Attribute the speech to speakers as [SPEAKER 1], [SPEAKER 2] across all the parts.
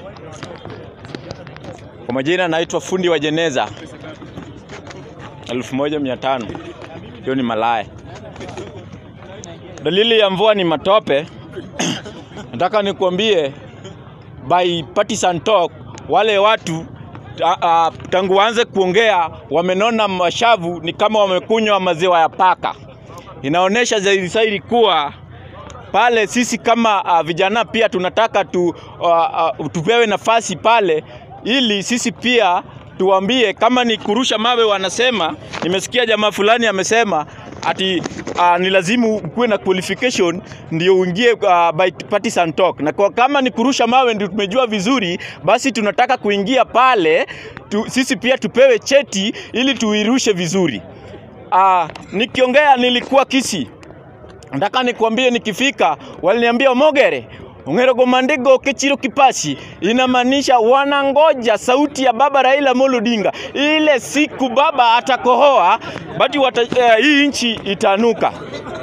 [SPEAKER 1] Kwa majina naitwa fundi wa jeneza elfu moja mia tano. Hiyo ni malaya. Dalili ya mvua ni matope. Nataka nikuambie by partisan talk, wale watu a, a, tangu waanze kuongea wamenona mashavu ni kama wamekunywa maziwa ya paka. Inaonyesha zaidi zaidi kuwa pale sisi kama uh, vijana pia tunataka tu, uh, uh, tupewe nafasi pale ili sisi pia tuambie kama ni kurusha mawe. Wanasema nimesikia jamaa fulani amesema ati uh, ni lazima ukuwe na qualification ndio uingie uh, by partisan talk, na kwa kama ni kurusha mawe ndio tumejua vizuri, basi tunataka kuingia pale tu, sisi pia tupewe cheti ili tuirushe vizuri. Uh, nikiongea nilikuwa Kisii nataka nikwambie, nikifika waliniambia Mogere ongero gomandigo kechiro kipashi, inamaanisha wanangoja sauti ya baba Raila Amolo Odinga. Ile siku baba atakohoa bati wata, eh, hii nchi itanuka.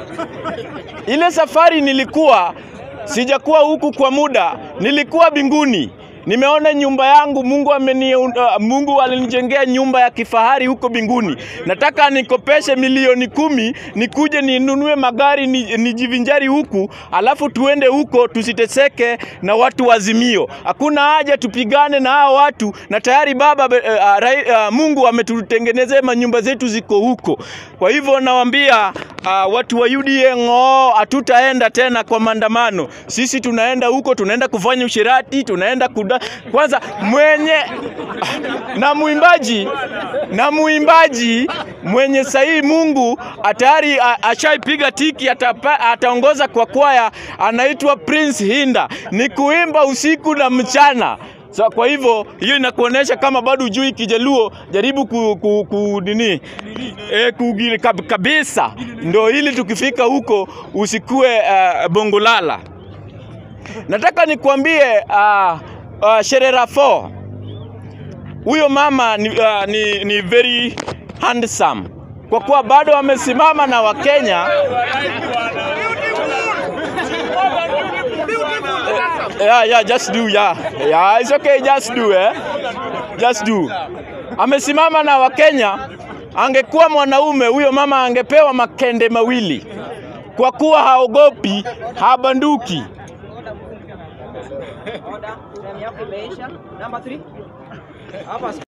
[SPEAKER 1] Ile safari nilikuwa sijakuwa huku kwa muda, nilikuwa binguni nimeona nyumba yangu Mungu ameni, uh, Mungu alinijengea nyumba ya kifahari huko binguni. Nataka nikopeshe milioni kumi nikuje ninunue magari ni, nijivinjari huku, alafu tuende huko tusiteseke na watu wazimio. Hakuna haja tupigane na hao watu, na tayari baba uh, uh, Mungu ametutengenezea manyumba zetu ziko huko. Kwa hivyo nawaambia uh, watu wa UDA ng'oo, hatutaenda tena kwa maandamano. Sisi tunaenda huko, tunaenda kufanya ushirati, tunaenda kuda kwanza mwenye na muimbaji na muimbaji mwenye sahihi Mungu atayari ashaipiga tiki, atapa, ataongoza kwa kwaya, anaitwa Prince Hinda, ni kuimba usiku na mchana. So, kwa hivyo hiyo inakuonesha kama bado hujui Kijaluo, jaribu ku, ku, ku nini e, kugili kab, kabisa, ndo ili tukifika huko usikue uh, bongolala. Nataka nikwambie uh, uh, Sherera 4 huyo mama ni, uh, ni, ni very handsome kwa kuwa bado amesimama na Wakenya yeah, yeah, just do yeah. Yeah, it's okay, just do eh? Just do. Amesimama na Wakenya. Angekuwa mwanaume huyo mama angepewa makende mawili kwa kuwa haogopi, habanduki.
[SPEAKER 2] Order. Time yako imeisha. Number three. Hapa